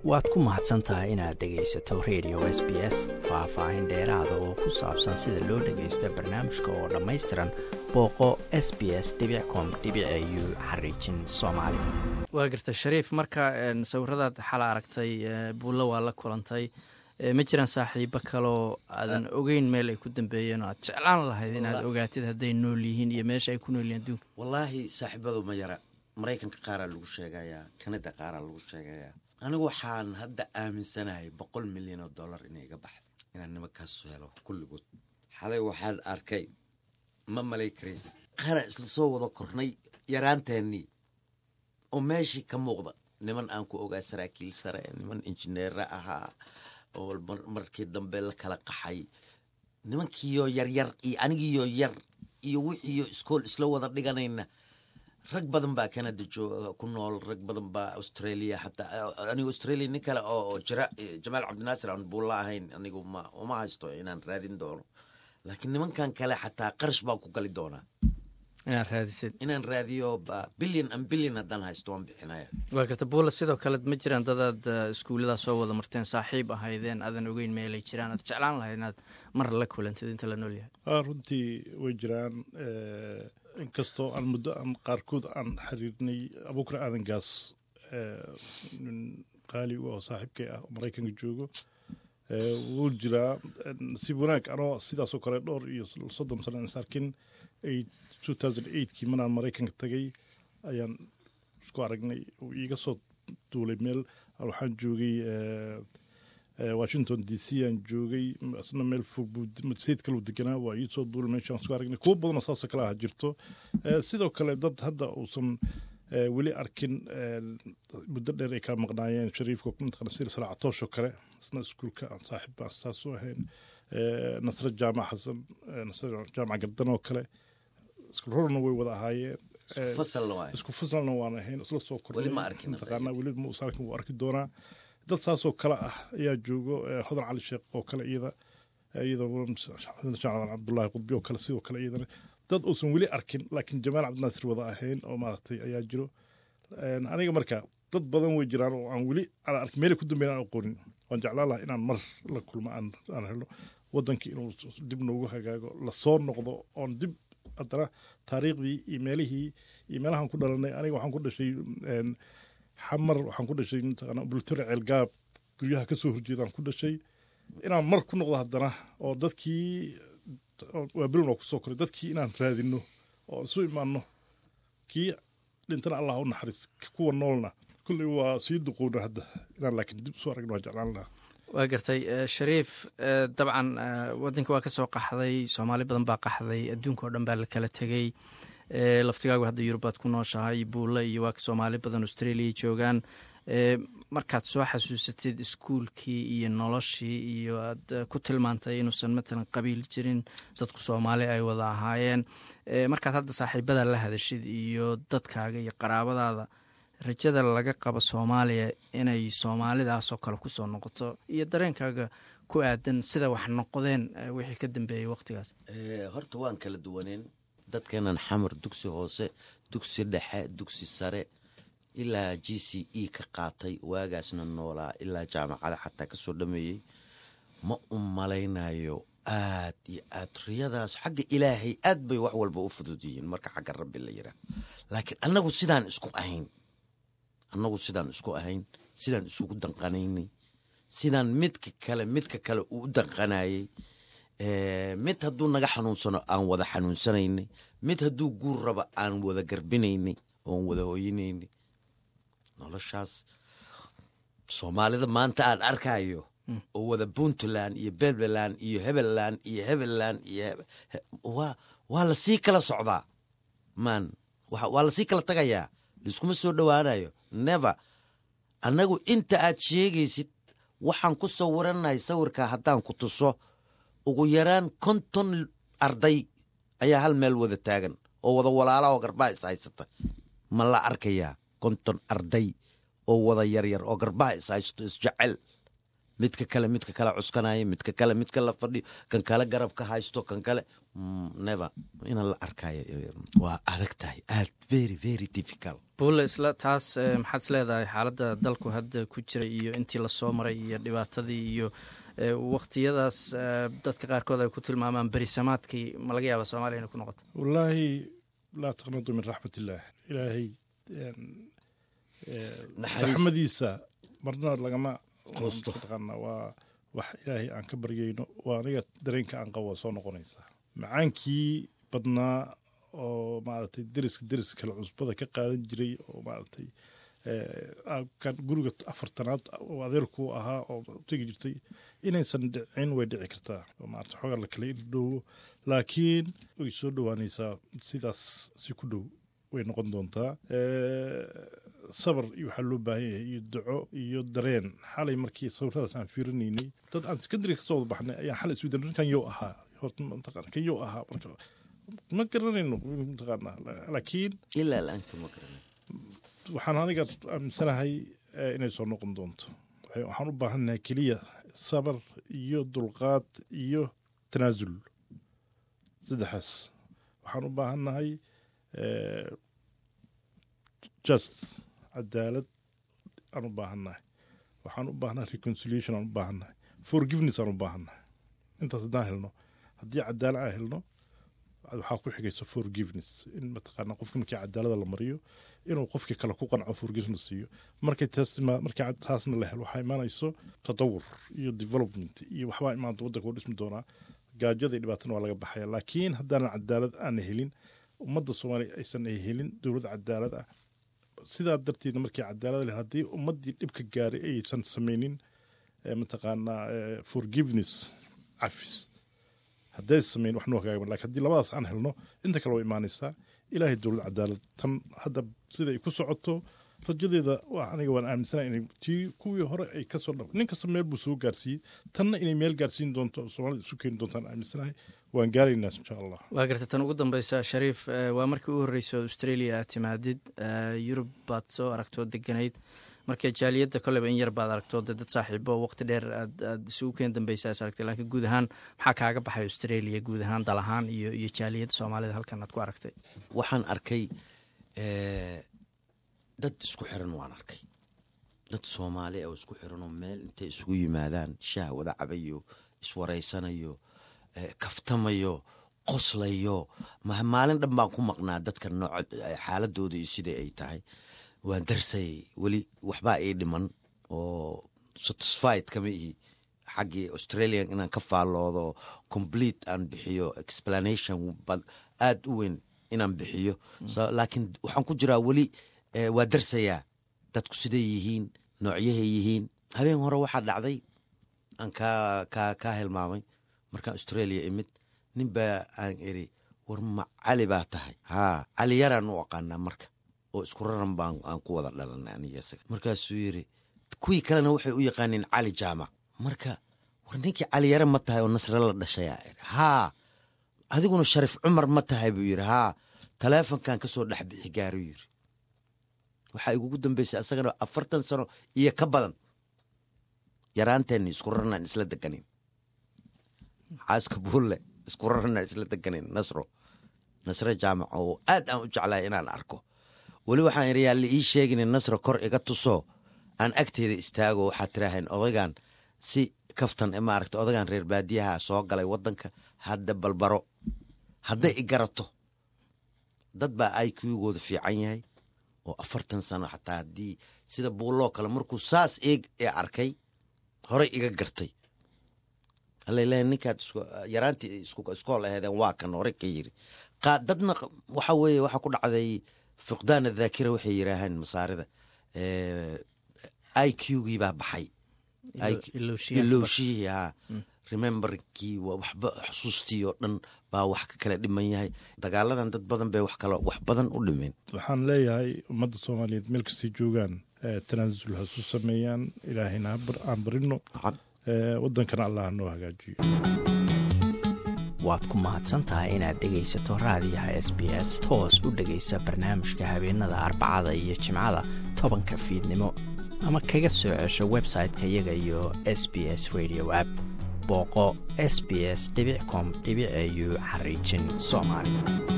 waad ku mahadsan tahay inaad dhegaysato radio s b s faah-faahin dheeraada oo ku saabsan sida loo dhagaysto barnaamijka oo dhammaystiran booqo s b s com u xariijin soomaali waa garta shariif marka sawiradaad xala aragtay buulla waa la kulantay ma jiraan saaxiibo kaloo aadan ogeyn meel ay ku dambeeyeen oo aad jeclaan lahayd inaad ogaatid hadday nool yihiin iyo meesha ay ku nool yihin adduunka wallaahi saaxiibadu ma yara maraykanka qaaraa lagu sheegayaa kanada qaaraa lagu sheegayaa anigu waxaan hadda aaminsanahay boqol milyan oo dollar inay iga baxda inaan nimankaas helo kulligood xalay waxaan arkay ma malay karays qaaraan isla soo wada kornay yaraanteennii oo meeshii ka muuqda niman aan ku ogaa saraakiil sare niman injineera ahaa oo markii dambe la kala qaxay nimankiiyo yaryar iyo anigiiyo yar iyo wixiiyo iskool isla wada dhiganayna rag badan baa canada jooga ku nool rag badan baa australia xataa anigu australia nin kale oo jira jamaal cabdinaasir aan buulla ahayn anigu ma uma haysto inaan raadin doono laakiin nimankan kale xataa qarash baan ku gali doonaa inaad raadisid inaan raadiyo billion an billion haddaan haysto waan bixinaya waa garta buulla sidoo kale ma jiraan dadaad iskuulladaa soo wada marteen saaxiib ahaydeen aadan ogeyn meelay jiraan aad jeclaan lahayd inaad mar la kulantid inta la nool yahay runtii way jiraan inkastoo aan muddo aan qaarkood aan xiriirnay abuukar aadan gaas nin qaali u ah saaxiibkay ah oo maraykanka joogo wuu jiraa nasiib wanaag anoo sidaasoo kale dhowr iyo soddon sano aan is arkin kii maraan maraykanka tagay ayaan isku aragnay uu iiga soo duulay meel waxaan joogay washington d c aan joogay isna meel fog sayid kaluu deganaa waa ii soo duulay meeshaan isku aragnay kuwo badanoo saasoo kale ah jirto sidoo kale dad hadda uusan weli arkin muddo dheer ay kaa maqnaayeen shariifka mataqana sida salaacatoosho kale isna iskuulka aan saaxiib baan saas u ahayn nasre jaamac xasan nasre jaamac gardan oo kale iskurorna way wada ahaayeen isku fasalna waan ahayn isla soo kornaymataqaana weli muusa arkin wuu arki doonaa dad saasoo kale ah ayaa joogo hodan cali sheekh oo kale iyada iyada cabdullaahi qudbi oo kale sidoo kale iyadana dad uusan weli arkin laakiin jamaal cabdinaasir wada ahayn oo maaragtay ayaa jiro aniga marka dad badan way jiraan oo aan weli aan arkin meelay ku dambeyn aan aqoonin waan jeclaan lahaa inaan mar la kulmo aan helo wadankii inuu dib noogu hagaago lasoo noqdo oon dib haddana taariikhdii iyo meelihii iyo meelahaan ku dhalanay aniga waxaan ku dhashay xamar waxaan ku dhashay mataqaana bultore ceelgaab guryaha kasoo horjeedaan ku dhashay inaan mar ku noqdo haddana oo dadkii waa belin waa kusoo koray dadkii inaan raadino oo isu imaano kii dhintana allah u naxariis kuwa noolna kulley waa sii duqowna hadda inaan laakiin dib isu aragno waa jeclaan lahaa waa gartay shariif dabcan wadanka waa ka soo qaxday soomaali badan baa qaxday adduunka oo dhan baa la kala tegey laftigaagu hadda yurubaad ku nooshahay buulle iyo waa soomaali badan australia joogaan markaad soo xasuusatid iskuulkii iyo noloshii iyo aad ku tilmaantay inuusan matalan qabiil jirin dadku soomaali ay wada ahaayeen markaad hadda saaxiibada la hadashid iyo dadkaaga iyo qaraabadaada rajada laga qabo soomaaliya inay soomaalidaasoo kale kusoo noqoto iyo dareenkaaga ku aadan sida wax noqdeen wixii ka dambeeyey waqtigaas horta waan kala duwaneen dadkeenan xamar dugsi hoose dugsi dhexe dugsi sare ilaa g c e ka qaatay waagaasna noolaa ilaa jaamacada xataa kasoo dhameeyey ma u malaynayo aad iyo aad riyadaas xagga ilaahay aad bay wax walba u fudud yihiin marka xagga rabbi la yiraa laakiin annagu sidaan isku ahayn annagu sidaan isku ahayn sidaan isugu danqanaynay sidaan midka kale midka kale uu u danqanayey mid hadduu naga xanuunsano aan wada xanuunsanaynay mid hadduu guur raba aan wada garbinaynay oon wada hoyinaynay noloshaas soomaalida maanta aan arkayo oo wada puntland iyo belbeland iyo hebelland iyo hebelland iyo waa lasii kala socdaa man waa lasii kala tagayaa laiskuma soo dhowaanayo never annagu inta aad sheegaysid waxaan ku sawiranahay sawirkaa haddaan ku tuso ugu yaraan konton arday ayaa hal meel wada taagan oo wada walaala oo garbaha is haysata ma la arkayaa konton arday oo wada yaryar oo garbaha is haysto isjecel midka kale midka kale cuskanaya midka kale midka la fadhiyo kan kale garab ka haysto kan kale neva inaan la arkayo waa adag tahay aad very very difficult buulle isla taas maxaad is leedahay xaaladda dalku hadda ku jira iyo intii lasoo maray iyo dhibaatadii iyo waktiyadaas dadka qaarkood ay ku tilmaamaan berisamaadkii ma laga yaaba soomaliya inay ku noqoto wallaahi laa taqnadu min raxmat illaah ilaahay raxmadiisa marna lagama Quusto. taqaana waa wax ilaahay aan ka baryayno waa aniga dareenka aan qabo waa soo noqonaysaa macaankii badnaa oo maaragtay deriska deriska kale cusbada ka qaadan jiray oo maaragtay kan guriga afartanaad oo adeerku ahaa oo tegi jirtay inaysan dhicin way dhici kartaa oo maarata xoogaa la kala irdhoowo laakiin way soo dhowaanaysaa sidaas si ku dhow way noqon doontaa sabar iyo waxaa loo baahan yahay iyo duco iyo dareen xalay markii sawiradaas aan fiirinaynay dad aan secondary kasoo wada baxnay ayaan xalay isweydan ninkan yow ahaa horta mataqaana kan yow ahaa marka ma garanayno mataqaana laakiin ilaa la-aan kama garanay waxaan aniga aaminsanahay inay soo noqon doonto waxaan u baahannahay keliya sabar iyo dulqaad iyo tanaasul saddexaas waxaan u baahannahay just cadaalad aan u baahannahay waxaan u baahannahay reconciliation aan u baahannahay forgiveness aan u baahannahay intaas haddaan helno haddii cadaalad aan helno waxaa ku xigaysa forgiveness in mataqaana qofka markii cadaalada la mariyo inuu qofkii kale ku qanco forgiveness siiyo markay taas markii taasna la helo waxaa imaanayso tatawur iyo development iyo waxbaa imaanta waddanka u dhismi doonaa gaajada iyo dhibaatana waa laga baxaya laakiin haddaanan cadaalad aana helin ummadda soomaaliya aysan ay helin dowlad cadaalad ah sidaa darteedna markii cadaalad leh haddii ummaddii dhibka gaaray aysan samaynin mataqaanaa forgiveness cafis hadday samayn wax noo hagaagan lakin haddii labadaas aan helno inta kale waa imaanaysaa ilaahay dowlad cadaalad tan hadda sida ay ku socoto rajadeeda waa aniga waan aaminsanahay inay tii kuwii hore ay kasoo dha nin kasta meel buu soo gaarsiiyey tanna inay meel gaarsiin doonto soomaalida isu keeni doontaan aaminsanahay waan gaaraynaa insha allah waa garta tan ugu dambeysa shariif waa markii u horreysay oo australia aad timaadid yurub baad soo aragtoo deganayd marka jaaliyadda koleba in yar baad aragto de dad saaxiibo waqti dheer aad isugu keen dambeysa is aragtay laakiin guud ahaan maxaa kaaga baxay australia guud ahaan dal ahaan iyo iyo jaaliyadda soomaalida halkan aad ku aragtay waxaan arkay dad isku xiran waan arkay dad soomaali oo isku xiranoo meel intay isugu yimaadaan shaah wada cabayo iswareysanayo kaftamayo qoslayo maalin dhan baan ku maqnaa dadka nooc xaaladooda iyo sidai ay tahay waan darsayay weli waxbaa ii dhiman oo satisfied kama ihi xaggii australian inaan ka faalloodo complete aan bixiyo explanation aada u weyn inaan bixiyo laakiin waxaan ku jiraa weli waa darsayaa dadku siday yihiin noocyahay yihiin habeen hore waxaa dhacday aan kaa kaa kaa hilmaamay markaan australia imid nin baa aan iri war ma cali baa tahay haa cali yaraan u aqaanaa marka oo isku raran baan aan ku wada dhalanay aniga isaga markaasuu yidhi kuwii kalena waxay u yaqaaneen cali jaamac marka war ninkii cali yare ma tahay oo nasre la dhashayaa iri haa adiguna shariif cumar ma tahay buu yidhi haa taleefonkan ka soo dhex bixi gaaruu yidhi waxaa igugu dambeysay asagana afartan sano iyo ka badan yaraanteenni isku rarnaan isla deganin xaaska buulle isku rarnaan isla deganin nasro nasre jaamac oo aad aan u jeclahay inaan arko weli waxaan idhi yaa la ii sheegin nasro kor iga tuso aan agteeda istaago waxaad tiraahayn odaygan si kaftan maaragta odaygan reer baadiyaha soo galay waddanka hadda balbaro hadday i garato dad baa aikugooda fiican yahay oo afartan sano xataa haddii sida buulloo kale markuu saas eeg ee arkay horey iga gartay alaleeya ninkaad yaraantii iskool aheedeen waa kan horey ka yiri dadna waxa weeye waxaa ku dhacday fuqdaana dhaakira waxay yidhaahaan masaarida i qgii baa baxay ilowshihii haa rememberkii waxba xusuustii oo dhan baa wax ka kala dhiman yahay dagaaladan dad badan bay wax kale wax badan u dhimeen waxaan leeyahay ummadda soomaaliyeed meel kastay joogaan tanaasul hasu sameeyaan ilaahayna aan barino waddankana allah noo hagaajiyo waad ku mahadsantahay inaad dhegaysato raadiyaha s b s toos u dhegaysa barnaamijka habeenada arbacada iyo jimcada tobanka fiidnimo ama kaga soo cesho website-ka iyaga iyo s b s radio app booqo s b s com au xariijin soomaali